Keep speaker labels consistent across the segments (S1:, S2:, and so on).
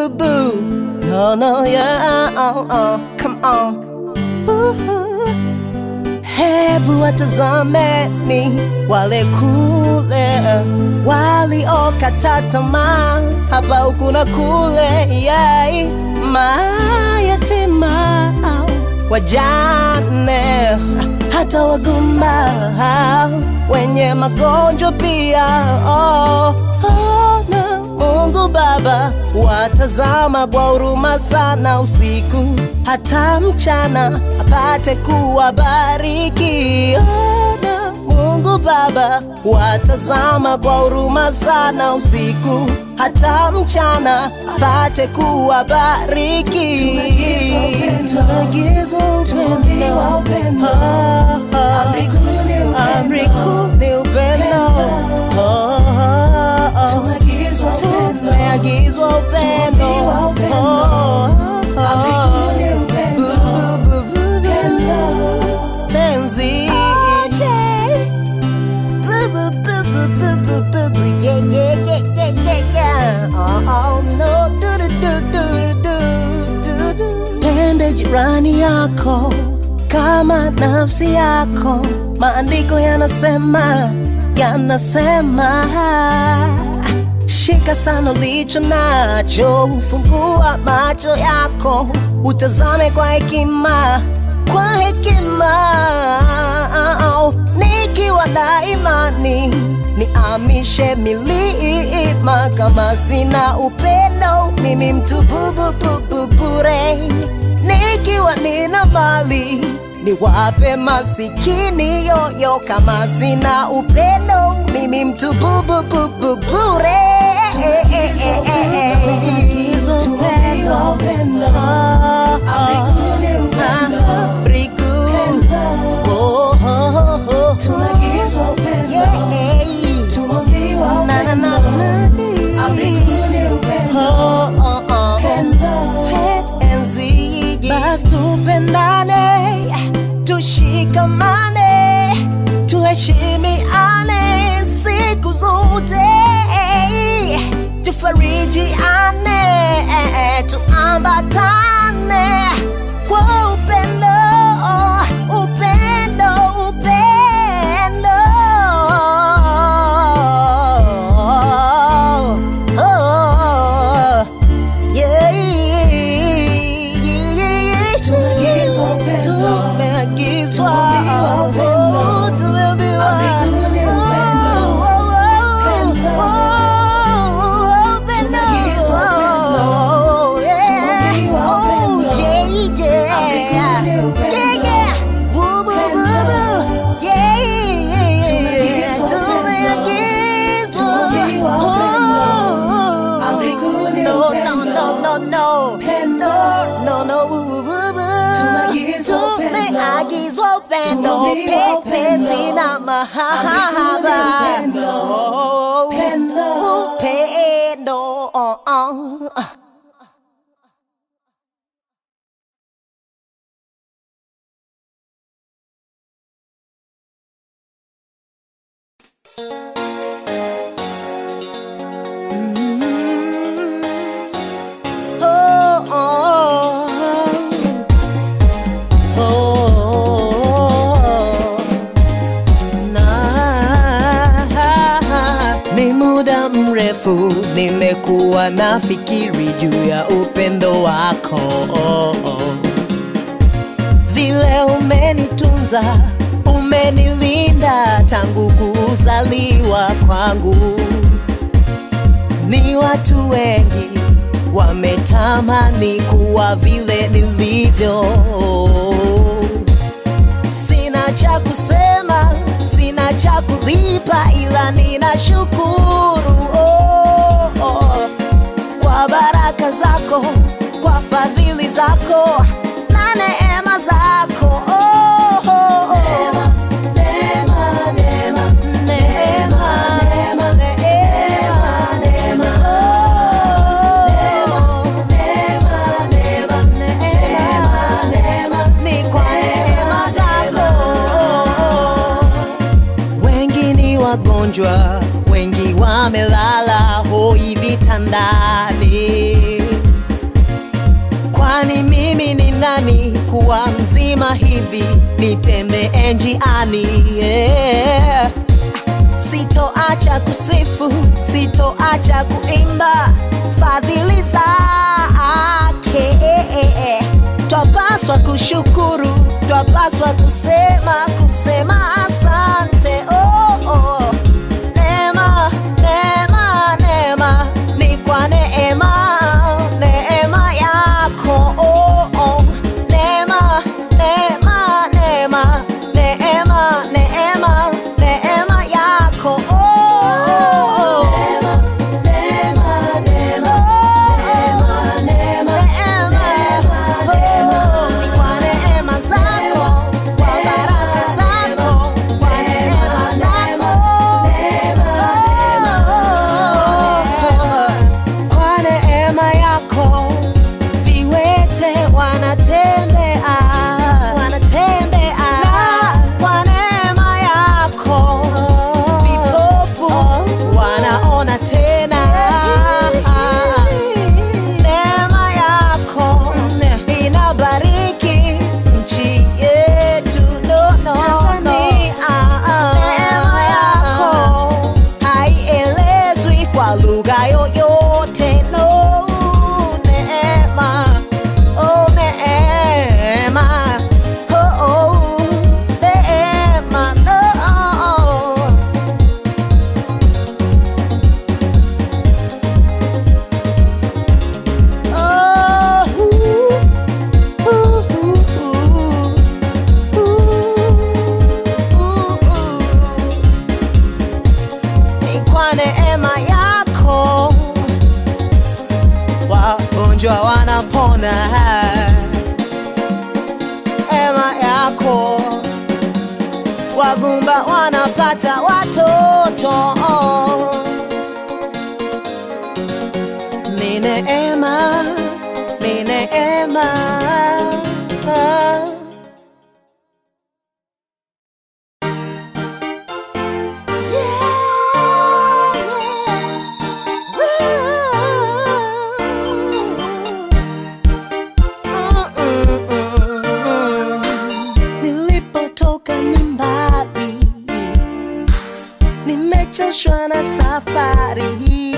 S1: boo. No, no, yeah, oh, oh, come on. Ooh. Hebu watazameni wale kule waliokata tamaa hapa huku na kule, yeah. mayatima wajane hata wagumba wenye magonjwa pia oh, oh, na Mungu Baba watazama kwa huruma sana usiku hata mchana apate kuwabariki oh, na Mungu Baba watazama kwa huruma sana usiku hata mchana apate kuwabariki. Tuagizwa upendo, Ah, ah. amri kuu ni upendo, Oh, oh, oh. tumeagizwa upendo, Oh, oh, oh. Bu- bu- bu- bu- penzi. Bu- bu- bu- bu- bu- bu- bu- bu- yeah, yeah, yeah, yeah, yeah, yeah. Oh, oh, no. Du- du- du- du- du- du- du. Pende jirani yako kama nafsi yako, maandiko yanasema yanasema Shika sana ulicho nacho, fungua macho yako, utazame kwa hekima, kwa hekima. Nikiwa na imani niamishe milima, kama sina upendo mimi mtu bubu bubu bure. Nikiwa nina mali niwape masikini yoyo, kama sina upendo mimi mtu bubu bubu bure. Tumeagizwa upendo. Amri kuu. Oh, oh, oh, oh. Yeah. Na, na, na, na. Oh, oh, oh. Penzi, basi tupendane, tushikamane, tuheshimiane siku zote, tufarijiane, tuambatane kwa upendo, upendo, upendo. Oh, yeah, yeah, yeah. Tumeagizwa oh, tumeambiwa. Oh, oh, oh, upendo. Oh, yeah. Oh, JJ. Yeah, yeah. Woo, woo, woo, woo. Yeah, yeah. Tumeagizwa. Oh, no, no, no, no, no. No, no, no, woo, woo, woo, woo. Tumeagizwa upendo, pepesi na mahaba. Oh, upendo. Oh, oh. Oh, oh, oh, oh, na ni muda mrefu nimekuwa nafikiri juu ya upendo wako oh, oh. vile umenitunza umenilinda tangu kuzaliwa kwangu ni watu wengi wametamani kuwa vile nilivyo. Sina cha kusema, sina cha kulipa, ila ninashukuru oh, oh, kwa baraka zako, kwa fadhili zako na neema zako oh, oh, oh. Neema, neema, neema, neema, neema, neema, oh. Neema, neema, neema, neema, ni kwa neema zako. Wengi ni wagonjwa, wengi wamelala hoi vitandani, kuwa mzima hivi nitembee njiani yeah. Sitoacha kusifu, sitoacha kuimba fadhili zake. Twapaswa kushukuru, twapaswa kusema, kusema asante. Oh, oh. Neema, neema, neema, ni kwa neema, neema yako. Oh, oh. Neema, neema, neema, neema, neema, neema yako. Oh, oh. Neema, neema, neema, neema, neema, oh. Ni kwa neema zako, kwa baraka zako, kwa neema zako. Oh, kwa neema yako viwete wanatembea, wanatembea kwa neema yako, vipofu wanaona tena. Neema yako inabariki nchi yetu no, no, Tanzania. Neema yako haielezwi kwa lugha yoyote no. Neema, oh neema, oh, oh, neema, oh. Oh, ooh, ooh, ooh, ooh, ooh. Ni kwa neema yako wagonjwa wanapona, neema yako wagumba wanapata watoto. Ni neema, ni neema. Nilipotoka ni mbali, nimechoshwa na safari hii,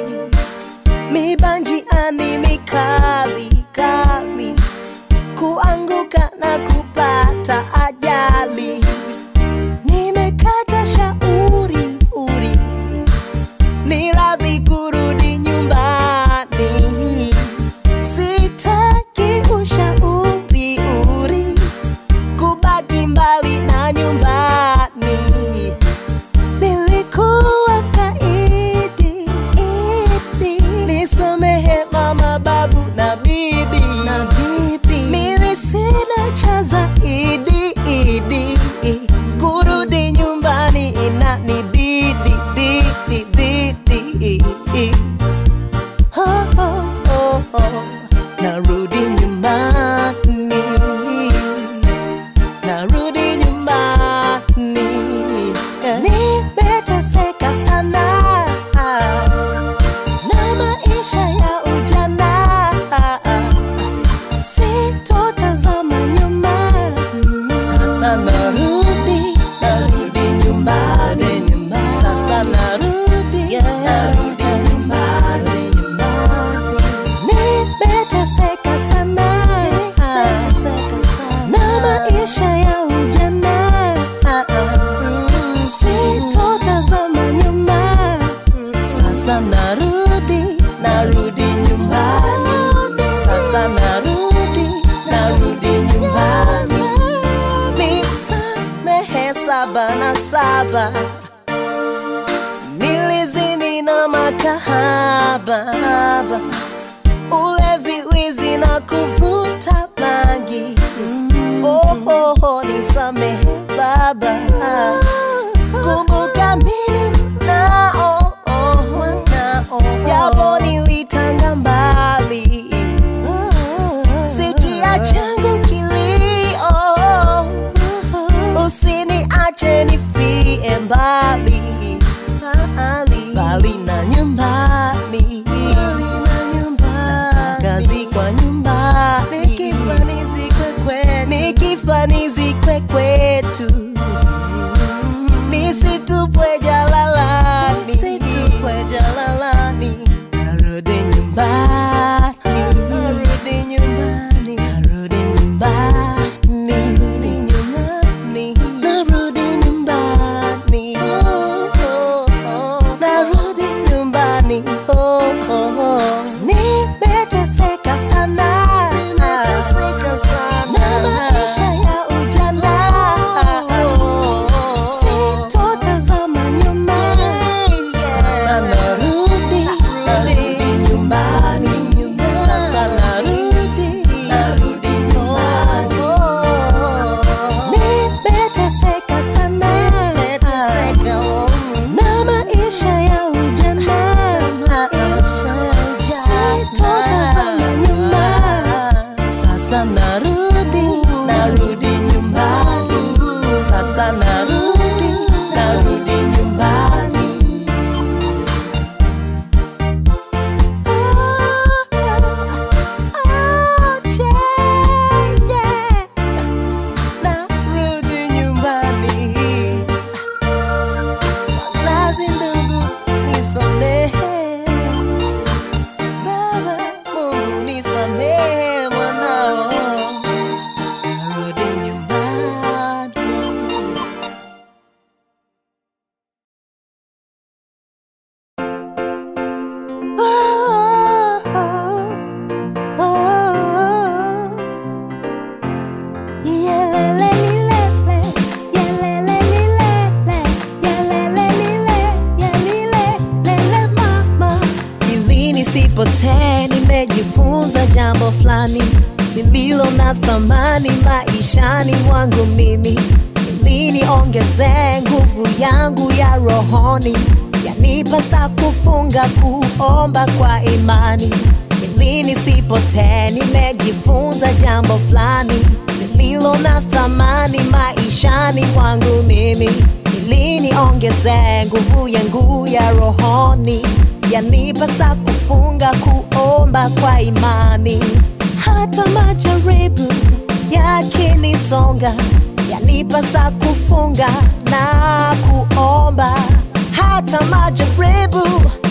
S1: mibanjiani mikali kali, kuanguka na kupata ajali. Nimekata shauri uri, ni radhi kurudi nyumbani, sitaki ushauri uri kubaki mbali na nyumbani. Nilikuwa kaidi idi, nisamehe mama, babu na bibi na bibi. Mimi sina cha zaidi idi, kurudi nyumbani inanibidi bidi bidi. Oh, oh, oh, oh. Narudi nyumbani narudi nyumbani, nimeteseka sana na maisha ya ujana, sitotazama nyuma. Sasa narudi, narudi nyumbani, sasa narudi, narudi nyumbani, nyumbani. Nimeteseka sana, nimeteseka sana na maisha ya ujana, sitotazama nyuma. Sasa narudi, narudi nyumbani, sasa narudi, narudi nyumbani. Nisamehe saba na saba nilizini na makahaba, ulevi, wizi na kuvuta bangi. Oh, oh, oh, nisamehe Baba, kumbuka mimi nao nao, japo nilitanga mbali, sikia changu kilio, usiniache nifie mbali mbali na nyumbani, nataka zikwa nyumbani, nikifa nizikwe kwenu. turejee kwetu nisitupwe jalalani nisitupwe jalalani narudi nyumbani narudi nyumbani narudi nyumbani narudi nyumbani narudi nyumbani oh, oh, oh. narudi nyumbani oh, oh, oh. nimeteseka sana nimeteseka sana na maisha ya ujana sitotazama nyuma sasa narudi narudi nyumbani sasa narudi narudi nyumbani nimeteseka sana nimeteseka na maisha ya ujana maisha ya ujana sitotazama nyuma sasa narudi narudi nyumbani sasa narudi narudi nyumbani narudi nyumbani wazazi ndugu nisamehe baba mungu nisamehe mwanao narudi nyumbani Oh, oh, oh, Yelelelilele, yelelelilele, yelelelile, yelilelele mama. Ili nisipotee nimejifunza jambo fulani lililo na thamani maishani mwangu mimi ili niongezee nguvu yangu ya rohoni yanipasa kufunga kuomba kwa imani ili nisipotee nimejifunza jambo fulani lililo na thamani maishani mwangu mimi ili niongezee nguvu yangu ya rohoni yanipasa kufunga kuomba kwa imani hata majaribu yakinisonga yanipasa kufunga na kuomba hata majaribu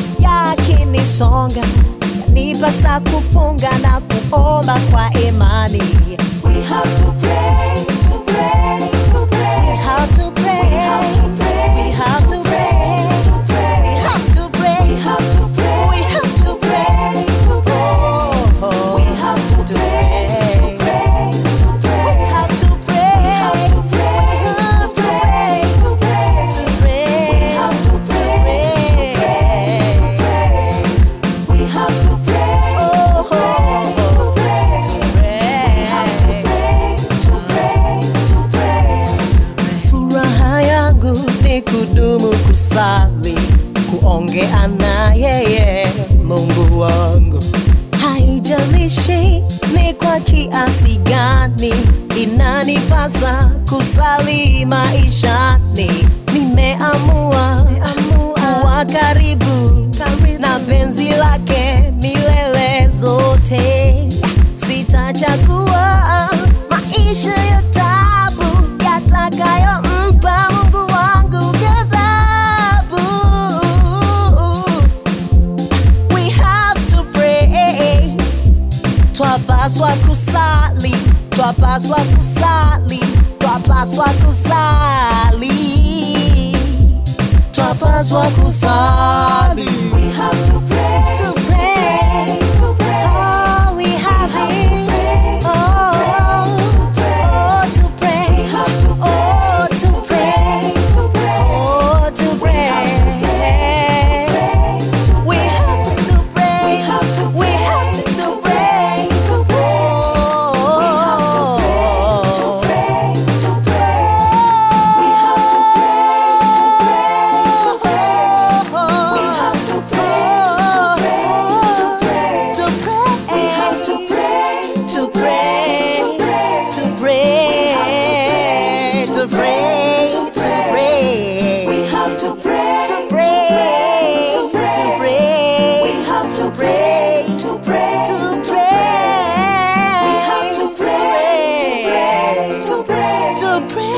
S1: yakinisonga yanipasa kufunga na kuomba kwa imani We have to pray, to pray, to pray. We have to pray, we have to pray, we have to pray, we have to pray, we have to pray, to pray. Oh, we have to pray, to pray, to pray. We have to pray, we have to pray, we have to pray, to pray, to pray. We have to pray, to pray, to pray. We have to pray, oh, to pray, to pray, to pray. We have to pray, to pray, to pray. Furaha yangu ni kudumu kusali, kuongea na yeye Mungu wangu. Haijalishi ni kwa kiasi gani inanipasa kusali maishani, nimeamua kuwa karibu na penzi lake milele zote. Sitachagua maisha ya tabu yatakayompa Mungu wangu ghadhabu. We have to pray twapaswa kusali twapaswa kusali twapaswa kusali twapaswa kusali we have to pray to pray to pray oh we have it oh oh to pray we have to oh to pray to pray oh to pray we have to pray. We have to. We have to pray. To pray. To pray. To pray. We have to pray. We have to pray. To pray. To pray. We have to pray. To pray. To pray. To pray. To pray. We have to pray. To pray. To pray. We have to pray. To pray. To pray. We have to pray. To pray. To pray. To pray.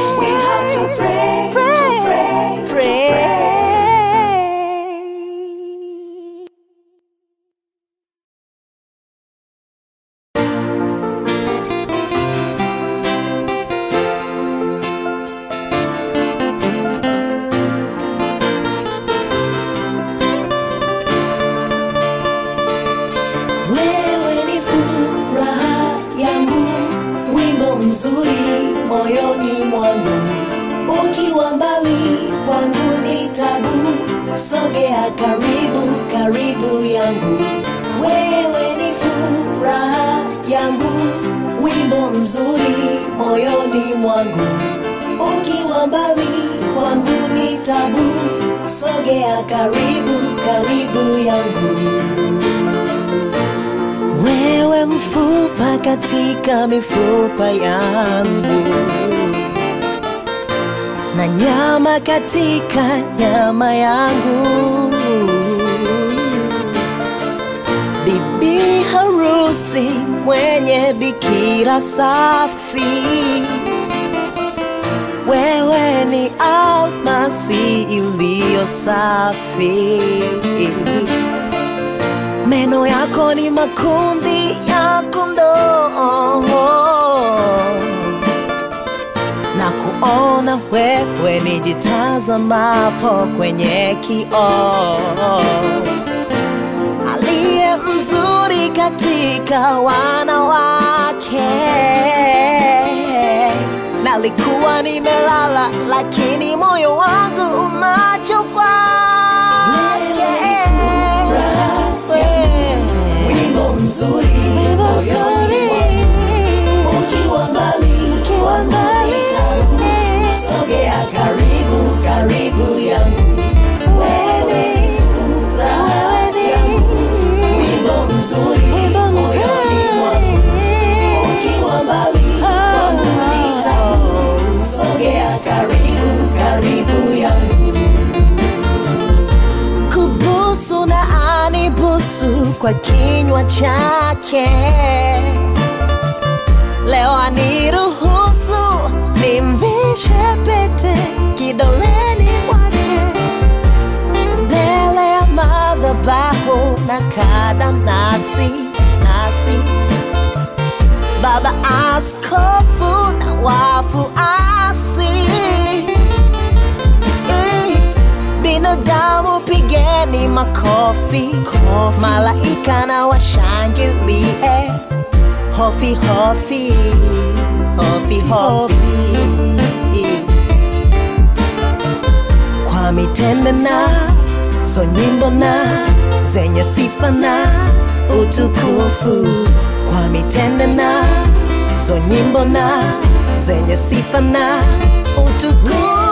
S1: mwangu, ukiwa mbali kwangu ni tabu. Sogea karibu, karibu yangu, wewe ni furaha yangu, wimbo mzuri moyoni mwangu, ukiwa mbali kwangu ni tabu. Sogea karibu, karibu yangu wewe mfupa katika mifupa yangu na nyama katika nyama yangu bibi harusi mwenye bikira safi wewe ni almasi iliyo safi meno yako ni makundi ya kondoo na kuona wewe nijitazamapo kwenye kioo aliye mzuri katika wanawake nalikuwa nimelala lakini moyo wangu umacho kwake
S2: Wimbo mzuri
S1: Wimbo
S2: moyoni
S1: mzuri.
S2: mwangu. Ukiwa mbali
S1: Ukiwa mbali.
S2: nitabu. Sogea karibu karibu yangu Wewe ni furaha yangu Wimbo mzuri
S1: Wimbo
S2: moyoni mwangu. Ukiwa mbali kwangu nitabu. Sogea karibu karibu yangu
S1: kubusu na anibusu kwa kinywa chake leo aniruhusu nimvishe pete kidoleni mwake mbele ya madhabahu na kadamnasi nasi baba askofu na wafuasi Eh, binadamu pigeni makofi malaika na washangilie hofi hofi hofi hofi kwa mitende na so nyimbo na zenye sifa na utukufu kwa mitende na so nyimbo na zenye sifa na utukufu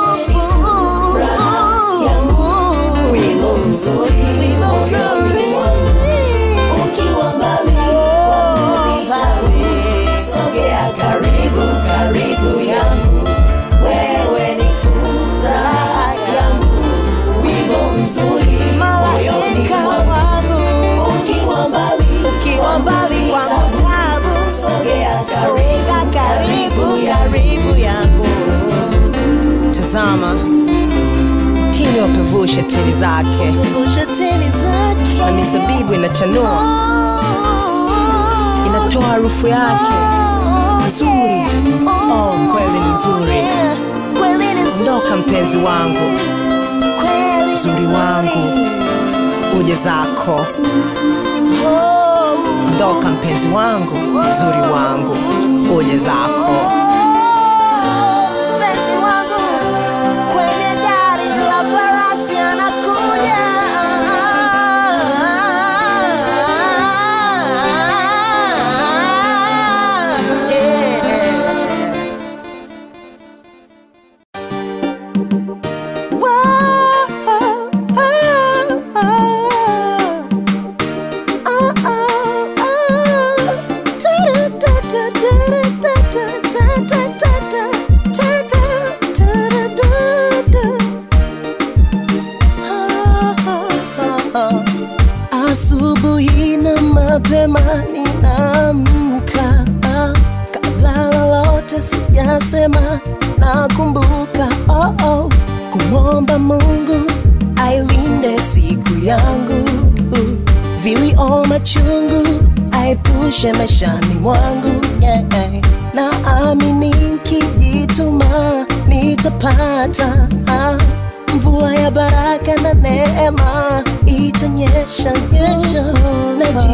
S2: Wimbo mzuri
S1: Wimbo
S2: moyoni
S1: mzuri.
S2: mwangu. Ukiwa mbali kwangu nitabu. Sogea karibu karibu yangu wewe ni furaha yangu wimbo mzuri moyoni
S1: malaika
S2: mwangu
S1: wangu
S2: ukiwa mbali
S1: ukiwa mbali kwangu tabu
S2: sogea
S1: Sogea
S2: karibu
S1: karibu
S2: yangu
S1: karibu yangu tazama tini wapevusha tini zake na mizabibu inachanua inatoa harufu yake nzuri oh, kweli ni nzuri ndoka mpenzi wangu uzuri wangu uje zako ndoka mpenzi wangu uzuri wangu uje zako mpenzi wangu kwenye gari la farasi anakuja yeah. Asubuhi na mapema ninaamka, kabla lolote sijasema, nakumbuka oh oh, kumwomba Mungu ailinde siku yangu, vilio machungu aepushe maishani mwangu yeah. Naamini nikijituma nitapata ah, mvua ya baraka na neema itanyesha nyesha, naji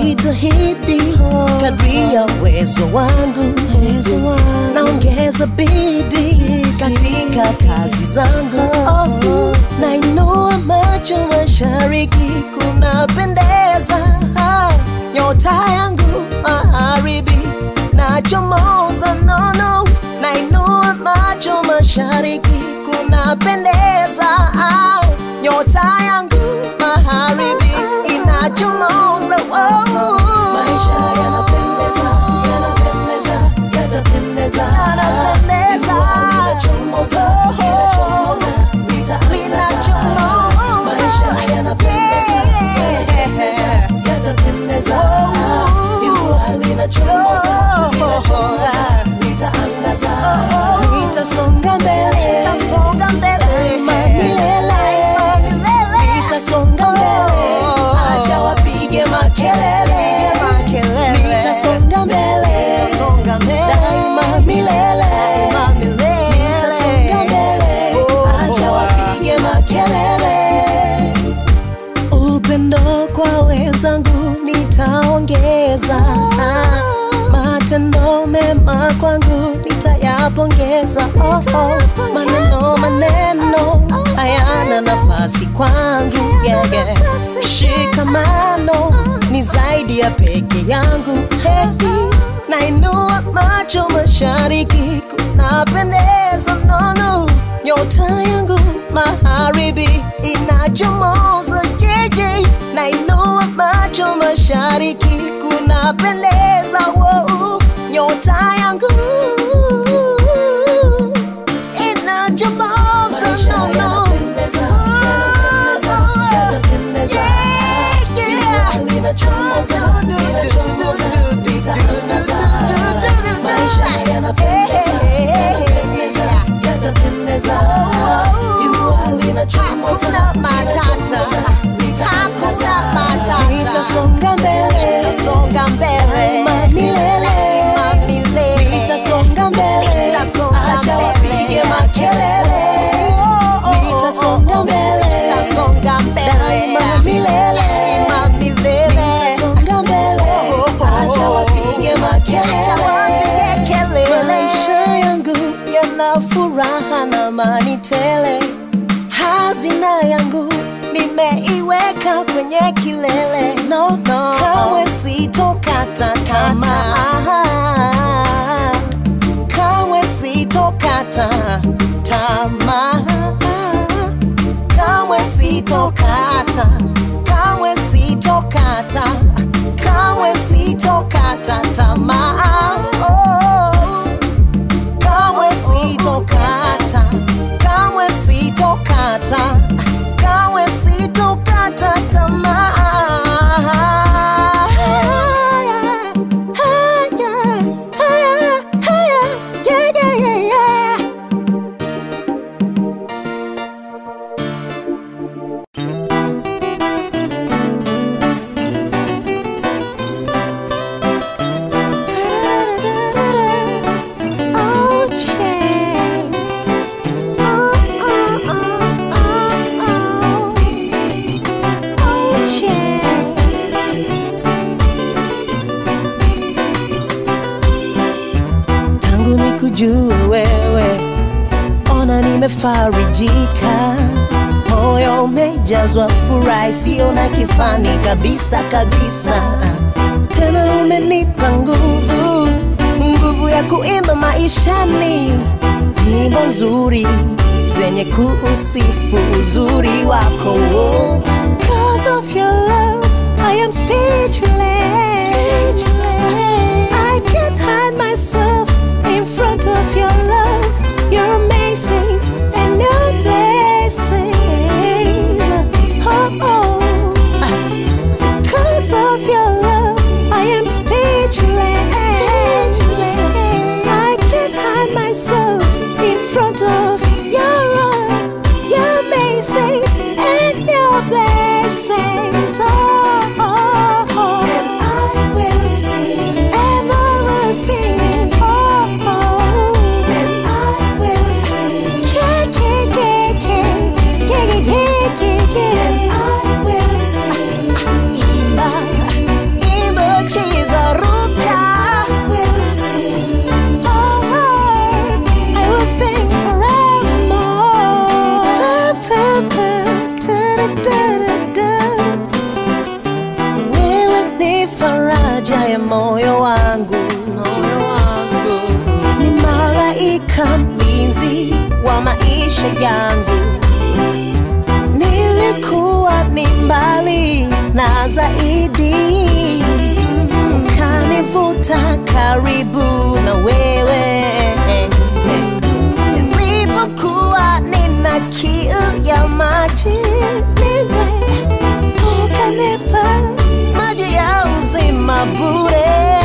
S1: najitahidi kadri ya uwezo wangu naongeza bidii katika kazi zangu nainua macho mashariki kunapendeza nyota yangu magharibi nachomoza nono nainua macho mashariki kunapendeza nyota yangu magharibi inachomoza wow.
S2: Maisha yanapendeza, yanapendeza, yatapendeza.
S1: Yanapendeza.
S2: Linachomoza, linachomoza, litaangaza. Maisha yanapendeza, yanapendeza, yatapendeza. Jua linachomoza, linachomoza, litaangaza.
S1: Nitasonga mbele, nitasonga mbele, milele, nitasonga mbele,
S2: Acha wapige makelele,
S1: nitasonga mbele, nitasonga mbele, daima milele, daima milele, nitasonga mbele,
S2: acha wapige makelele.
S1: upendo kwa wenzangu nitaongeza matendo mema kwangu nitayapongeza oh, oh. maneno maneno hayana nafasi kwangu yeah, yeah. shikamano ni zaidi ya peke yangu hey. nainua macho mashariki kunapendeza nono nyota yangu magharibi inachomoza jeje nainua macho mashariki kunapendeza wow. nyota yangu inachomoza
S2: Maisha
S1: nono
S2: yanapendeza, yanapendeza, yatapendeza. Jua linachomoza, linachomoza, litaangaza. Maisha yanapendeza, yanapendeza, yatapendeza. Jua linachomoza,
S1: Hakuna matata.
S2: linachomoza, litaangaza.
S1: Hakuna matata. Nitasonga mbele, nitasonga mbele, daima milele, daima milele. Nitasonga mbele, nitasonga
S2: Acha
S1: mbele.
S2: wapige makelele.
S1: Nitasonga mbele, nitasonga mbele, daima milele, daima milele. Nitasonga mbele,
S2: Acha wapige makelele.
S1: Acha wapige kelele. Maisha yangu yana furaha na amani tele hazina yangu nimeiweka kwenye kilele no, no. kawe sitokata tamaa kawe sitokata tamaa kawe sitokata kawe sitokata kawe sitokata tamaa oh kawe sitokata kawe sitokata kawe sitokata tamaa Haya, haya, haya, haya, yeah, yeah, yeah, yeah. Oh, Jane. Oh, oh, oh, oh, oh. Oh, Jane. Tangu nikujue wewe, ona nimefarijika, moyo umejazwa furaha isiyo na kifani kabisa kabisa. Tena umenipa nguvu, nguvu ya kuimba maishani, nyimbo nzuri zenye kuusifu uzuri wako. Oh. Cause of your love, I am speechless. I can't hide myself in front of your love, your amazing and your blessings. Oh, oh. Because of your love, I am speechless. I can't hide myself in front of your love, your amazing and your blessings. haja ya moyo wangu, moyo wangu ni malaika mlinzi wa maisha yangu. Nilikuwa ni mbali na zaidi, ukanivuta karibu na wewe. Nilipokuwa nina kiu ya maji, niwe ukanipa maji ya uzima bure.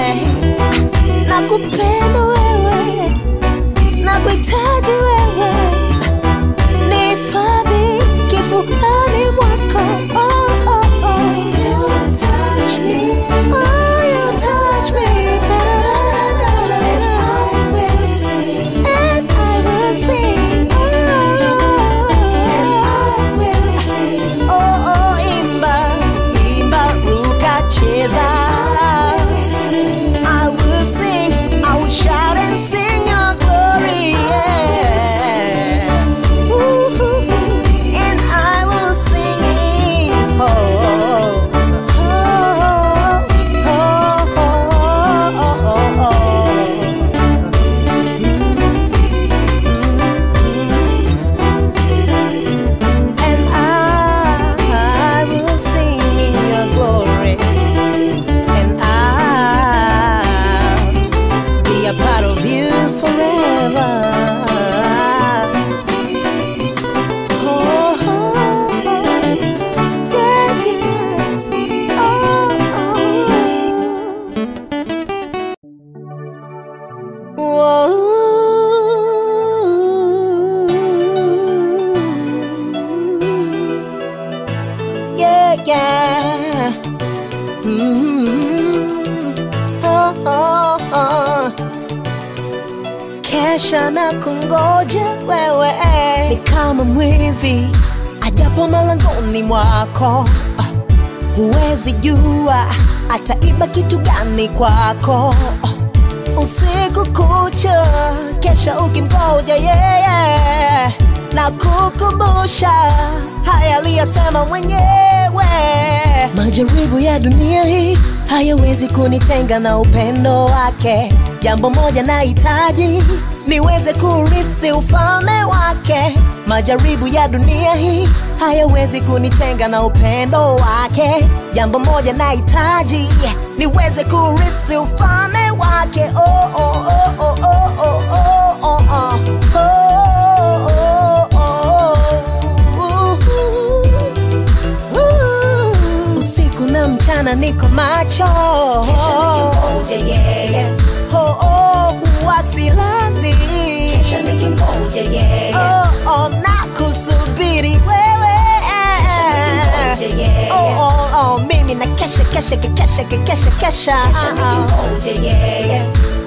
S1: Nakupenda wewe, nakuhitaji wewe, nihifadhi kifuani mwako. Oh, oh, oh. You touch me. Oh, you touch me. Da-da-da-da-da-da. And I will sing. And I will sing. Oh, and I will sing. Oh, oh, imba, imba, ruka, cheza. I will sing, I will shout and sing your glory, yeah. Ooh, and I will sing, oh, oh, oh, oh, oh, oh, And I will sing in your glory and I'll be a part of you forever. Oh, oh, yeah, yeah. Oh, Whoa. Yeah, yeah. Mm, oh, oh, oh. Kesha na kungoja wewe ni kama mwivi ajapo malangoni mwako Ah, huwezi jua ataiba kitu gani kwako Ah, usiku kucha kesha ukimgoja yeye na kukumbusha haya aliyasema mwenyewe majaribu ya dunia hii hayawezi kunitenga na upendo wake jambo moja nahitaji niweze kurithi ufalme wake majaribu ya dunia hii hayawezi kunitenga na upendo wake jambo moja nahitaji niweze kurithi ufalme wake oh, oh, oh, oh, oh, oh, oh, oh, oh. Oh, oh, oh, oh. usiku na mchana niko macho
S2: nikimgoja yeye.
S1: oh, oh, uwasilani
S2: nikimgoja yeye.
S1: oh, oh, na kusubiri wewe
S2: nikimgoja yeye.
S1: oh, oh, oh, mimi na kesha kesha kesha kesha kesha
S2: nikimgoja yeye.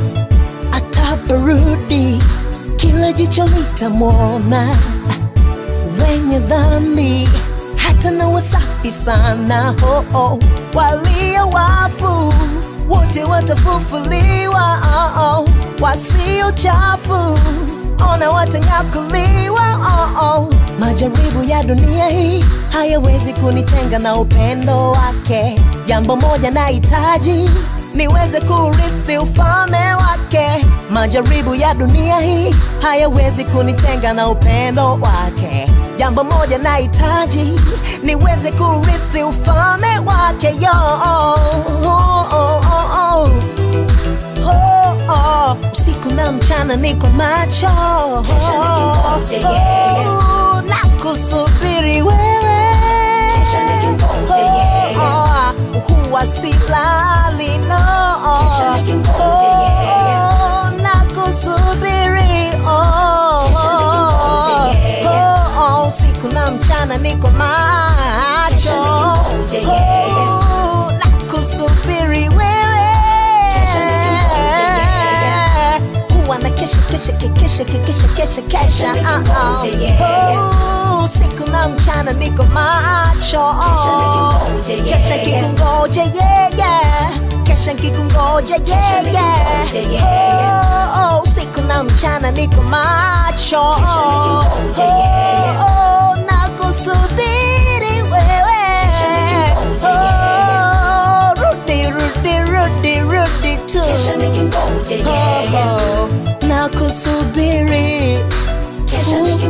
S1: ataporudi kila jicho litamwona wenye dhambi hata na wasafi sana oh, oh. walio wafu wote watafufuliwa oh, oh. wasio chafu ona watanyakuliwa oh, oh. majaribu ya dunia hii hayawezi kunitenga na upendo wake jambo moja nahitaji niweze kurithi ufalme wake majaribu ya dunia hii hayawezi kunitenga na upendo wake jambo moja nahitaji niweze kurithi ufalme wake yo oh, oh, oh, oh, oh. Oh, oh. usiku na mchana niko macho
S2: nikimgoja yeye.
S1: Oh, na kusubiri wewe
S2: Kesha nikimgoja yeye.
S1: Oh, huwa silali no
S2: Kesha nikimgoja yeye.
S1: Oh, na kusubiri oh,
S2: nikimgoja yeye.
S1: oh, oh, usiku na mchana niko macho
S2: Kesha nikimgoja yeye.
S1: Oh, na kusubiri wewe
S2: Kesha nikimgoja
S1: huwa na kesha kesha kesha kesha kesha kesha
S2: nikimgoja yeye.
S1: Oh, usiku na mchana niko macho
S2: Kesha nikimgoja yeye.
S1: kesha kikungoja yeye kesha kikungoja yeye
S2: nikimgoja yeye.
S1: Oh, oh, usiku na mchana niko macho
S2: nikimgoja yeye.
S1: Oh, oh, na kusubiri wewe
S2: nikimgoja
S1: Oh, rudi rudi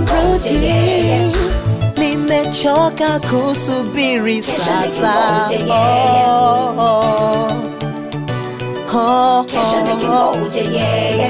S1: rudi, nimechoka kusubiri sasa. Oh, oh, oh,
S2: Kesha
S1: oh.
S2: nikingoja, yeah, yeah.